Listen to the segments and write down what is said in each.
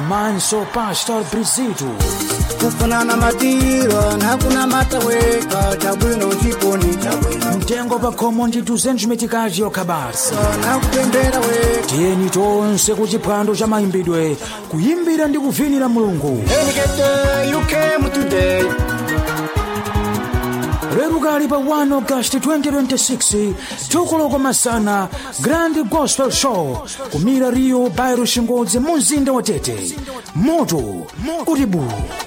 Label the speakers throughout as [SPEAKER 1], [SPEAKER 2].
[SPEAKER 1] komanso pastor brizitu
[SPEAKER 2] kufanana matiro nakuna mataweka chabwino chiponi chabwino
[SPEAKER 1] mtengo pa khomo ndi 200 metikaji yokha basi
[SPEAKER 2] nakupembera we
[SPEAKER 1] tiyeni tonse ku chiphwando cha mayimbidwe kuyimbira ndi kuvinira mulungu
[SPEAKER 2] Enikete, you came today
[SPEAKER 1] lero kali pa 1 august 2026 tukuloko masana grand gospel show kumira rio bairo shingodzi mu mzinda wa tete moto kuti bu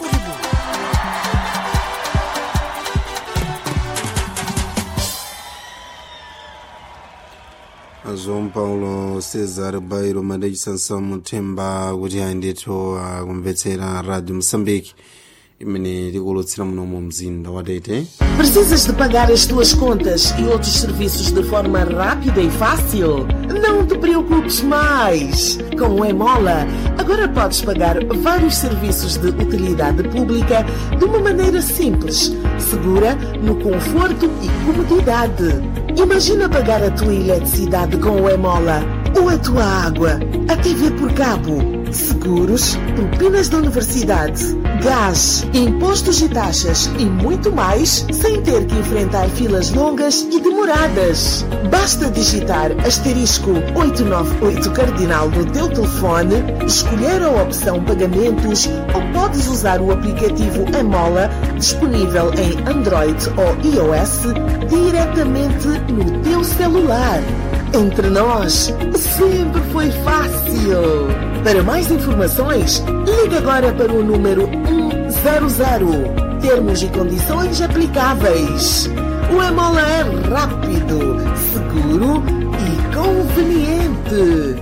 [SPEAKER 3] joão paulo cesar bairo madaichisansa muthemba kuti ayendetho akumvetsera radio moçambique imene tikulutsira muno mu mzinda wa tete
[SPEAKER 4] Precisas de pagar as tuas contas e outros serviços de forma rápida e fácil? Não te preocupes mais! Com o Emola, agora podes pagar vários serviços de utilidade pública de uma maneira simples, segura, no conforto e comodidade. Imagina pagar a tua eletricidade com o Emola, ou a tua água, a TV por cabo, seguros, propinas da universidade, gás, impostos e taxas e muito mais sem ter que enfrentar filas longas e demoradas. Basta digitar asterisco 898 cardinal no teu telefone, escolher a opção pagamentos ou podes usar o aplicativo Emola disponível em Android ou iOS diretamente no teu celular. Entre nós, sempre foi fácil. Para mais informações, ligue agora para o número 100. Termos e condições aplicáveis. O Emola é rápido, seguro e conveniente.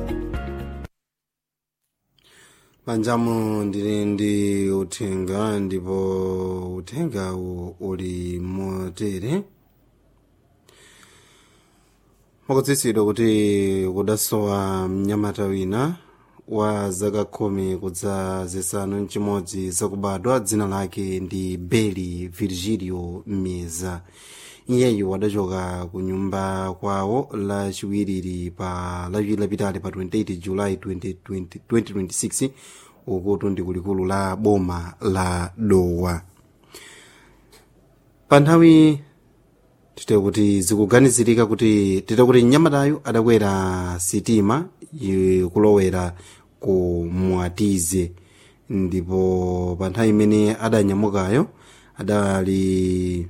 [SPEAKER 3] panjamu ndili ndi uthenga ndipo uthengawu uli motere makutsitsidwa kuti kudasowa mnyamata wina wa zaka khumi kudza zisanu mchimodzi zakubadwa dzina lake ndi beli virgilio meza iyeyu wadachoka ku nyumba kwawo lachiwiriri pa lachiwiri lapitali pa 28 julayi 2020 2026 ukuti ndi kulikulu la boma la dowa pa nthawi tite kuti zikuganizirika kuti tite kuti mnyamatayu adakwera sitima i- kulowera ku mwatize ndipo pa nthawi imene adanyamukayo adali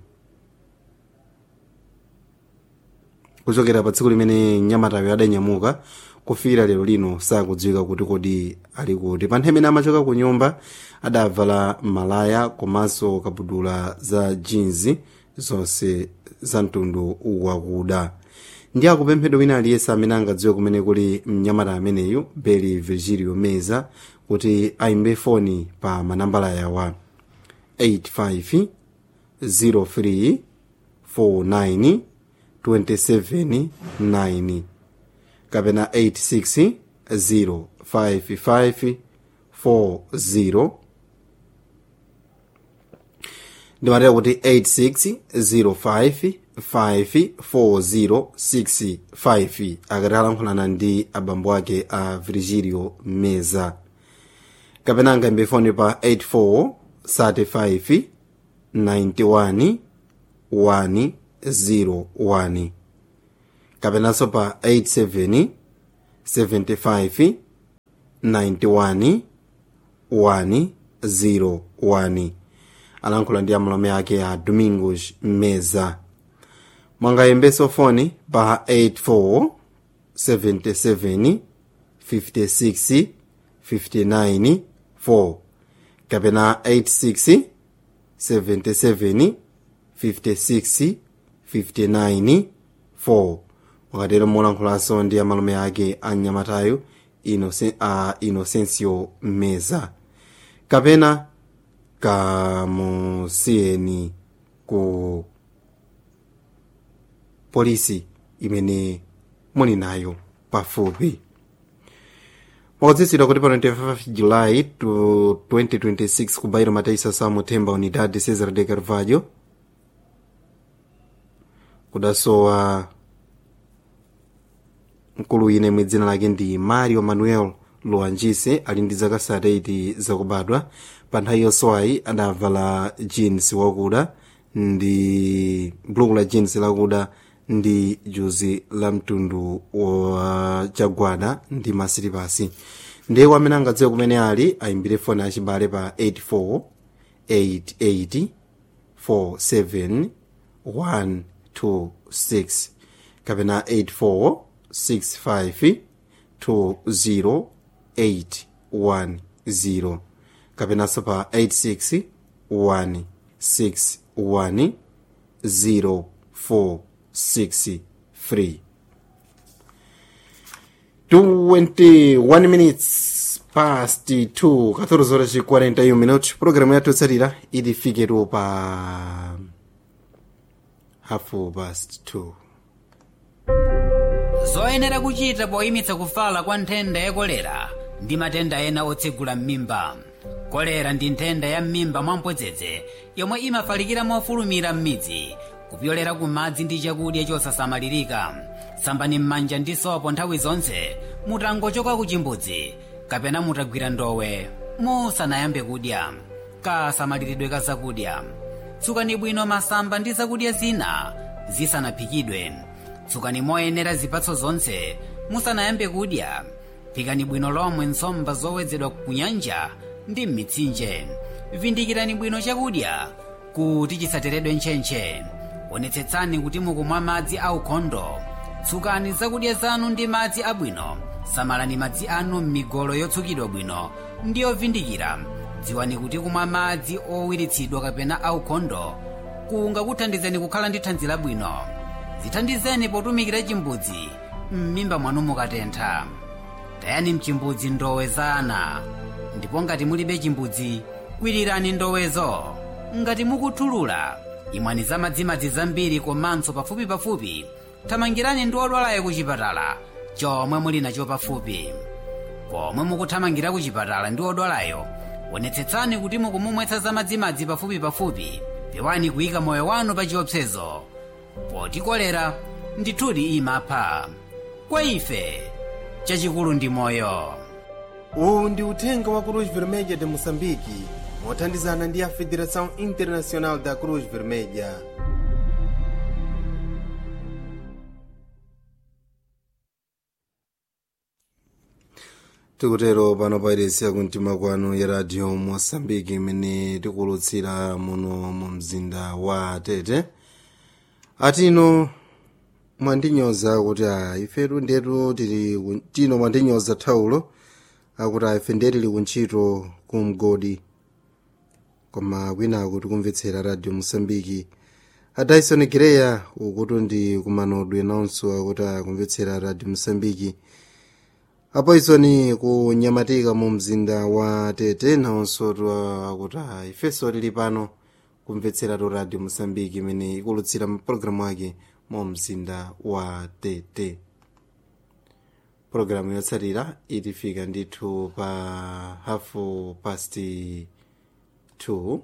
[SPEAKER 3] kuchokera pa tsiku limene mnyamatayo adanyamuka kufikira lero lino sakudziwika kuti kodi ali kuti pa nthawi imene amachoka ku nyumba adavala malaya komanso kabudula za jinzi zonse za mtundu wakuda ndi akupemphedwa wina aliyense amene angadziwe kumene kuli mnyamata ameneyu beli virgilio meza kuti ayimbe foni pa manambala yawa 85 03 49 27 9 kapena 86 055 40 ndimatera kuti 86055406 akati alankhulana ndi abambo ake a virgilio meza kapena angayimbe foni pa 84 35 91 101 kapenanso pa 87 75 91 101 alankhula ndi amalume ake a domingos meza mwangayimbenso foni pa 84 77 56 59 4 kapena 86 77 56 59 4 wakatero molankhulanso ndi amalume ake a mnyamatayo Innocen- a inocencio meza kapena kamusiyeni ku polisi imene muli nayo pafupi mwakudzitsidwa kuti pa 25 julayi to 2026 ku bairo mataisa samuthemba unidade cesar de carvalho kudasowa mkulu ine mwedzina lake ndi mario manuel luwanjise ali ndi zaka 38 zakubadwa pa nthawi yonsewayi adavala jeans wakuda ndi buluku la jeans lakuda ndi juzi la mtundu wa chagwada ndi masilipasi ndiye amene angadziwe kumene ali ayimbire foni yachibale pa 84 88 47 126 kapena 84 65 20 810 kapenanso pa 86 161 0463 21 minutes past 2 14 horas e 41 minutos programu yathu yotsatira idifiketu pa hafu past 2
[SPEAKER 5] zoyenera kuchita poyimitsa kufala kwa nthenda ya kolera ndi matenda ena otsegula m'mimba kolera ndi nthenda ya m'mimba mwamphodzedzi yomwe imafalikira mofulumira m'midzi kupyolera ku madzi ndi chakudya chosasamalirika sambani m'manja ndi sopo nthawi zonse mutangochoka ku chimbudzi kapena mutagwira ndowe musanayambe kudya kasamaliridwe ka zakudya tsukani bwino masamba ndi zakudya zina zisanaphikidwe tsukani moyenera zipatso zonse musanayambe kudya phikani bwino lomwe nsomba zowedzedwa ku nyanja ndi m'mitsinje vindikirani bwino chakudya kuti chisateredwe ntchentche onetsetsani kuti mukumwa madzi aukhondo tsukani zakudya zanu ndi madzi abwino samalani madzi anu m'migolo yotsukidwa bwino ndi yovindikira dziwani kuti kumwa madzi owiritsidwa kapena aukhondo kungakuthandizeni kukhala ndi thanzi labwino zithandizeni potumikira chimbudzi m'mimba mwanu mukatentha tayani mchimbudzi ndowe za ana ndipo ngati mulibe chimbudzi kwirirani ndowezo ngati mukuthulula imwani za madzimadzi zambiri komanso pafupipafupi thamangirani ndi odwalayo ku chipatala chomwe muli nacho pafupi pomwe mukuthamangira ku chipatala ndi odwalayo onetsetsani kuti mukumumwetsa za madzimadzi pafupipafupi pewani kuyika moyo wanu pa chiopsezo poti kolera ndithudi imapha kwa ife chachikulu ndi moyo
[SPEAKER 3] uwu ndi uthenga wa cruz vermelha de moçambique mothandizana ndi a federação internacional da cruz vermelha tikutero pano pairesi yakumtima kwanu ya radio moçambique imene tikulutsira muno mu mzinda wa tete atino mwandinyoza kuti a ifetu ndetu tili ku- tino mwandinyoza thaulo akuti a ife ndiye tili kuntchito kumgodi koma kwinaku tikumvetsera radio mosambiki a dyson gireya ukuti ndi kumanodwe nawonso akuti akumvetsera radio mosambiki apoisoni kunyamatika mu mzinda wa tete nawonso tu- akuti a ifenso tili pano kumvetsera tu radio mosambiki imene ikulutsira mapulogalamu ake mu mzinda wa tete pulogalamu yotsatira itifika ndithu pa hafu pasti 2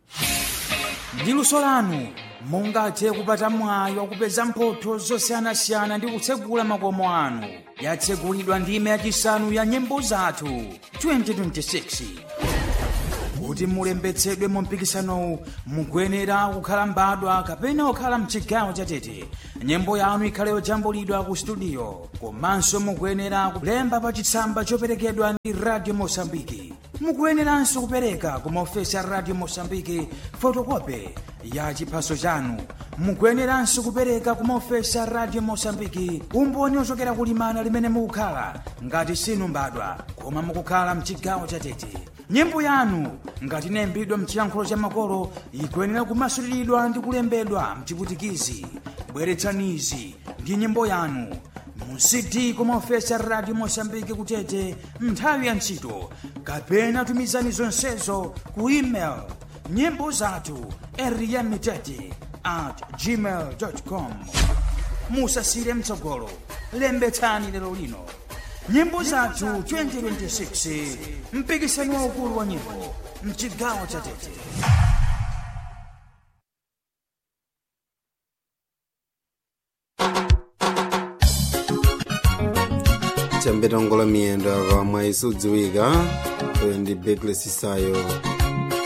[SPEAKER 1] ndi luso lanu mungathe kupata mwayi wakupeza mphotho zosiyanasiyana ndi kutsegula makomo anu yatsegulidwa ndime yachisanu ya nyimbo zathu 2026 kuti mulembetsedwe mu mpikisanowu mukuyenera kukhala mbadwa kapena kukhala mchigawo chatete nyimbo yanu ikhale yojambulidwa ku studio komanso mukuyenera kulemba pa chitsamba choperekedwa ndi radio mosambiki mukuyeneranso kupereka ku maofesi a radio mosambiki fotokope ya chiphaso chanu mukuyeneranso kupereka ku maofesi a radio mosambiki umboni ochokera kulimana limene mukukhala ngati sinu mbadwa koma mukukhala mchigawo chatete nyimbo yanu ngati inayimbidwa mchiyankhulo cha makolo ikuyenera kumasuliridwa ndi kulembedwa mchiputikizi bweretsanizi ndi nyimbo yanu mu cd kumaofesi a radio mosambiki kutete nthawi ya ntchito kapena tumizani zonsezo ku email nyimbo zathu eriyamitete at gmail com musasire mtsogolo lembetsani lero lino nyimbo zathu 2026 mpikisano waukulu wa nyimbo mchigawo cha tete
[SPEAKER 3] chambiri ambetongola miyendo apa mwayi sudziwika uyo ndi bekles sayo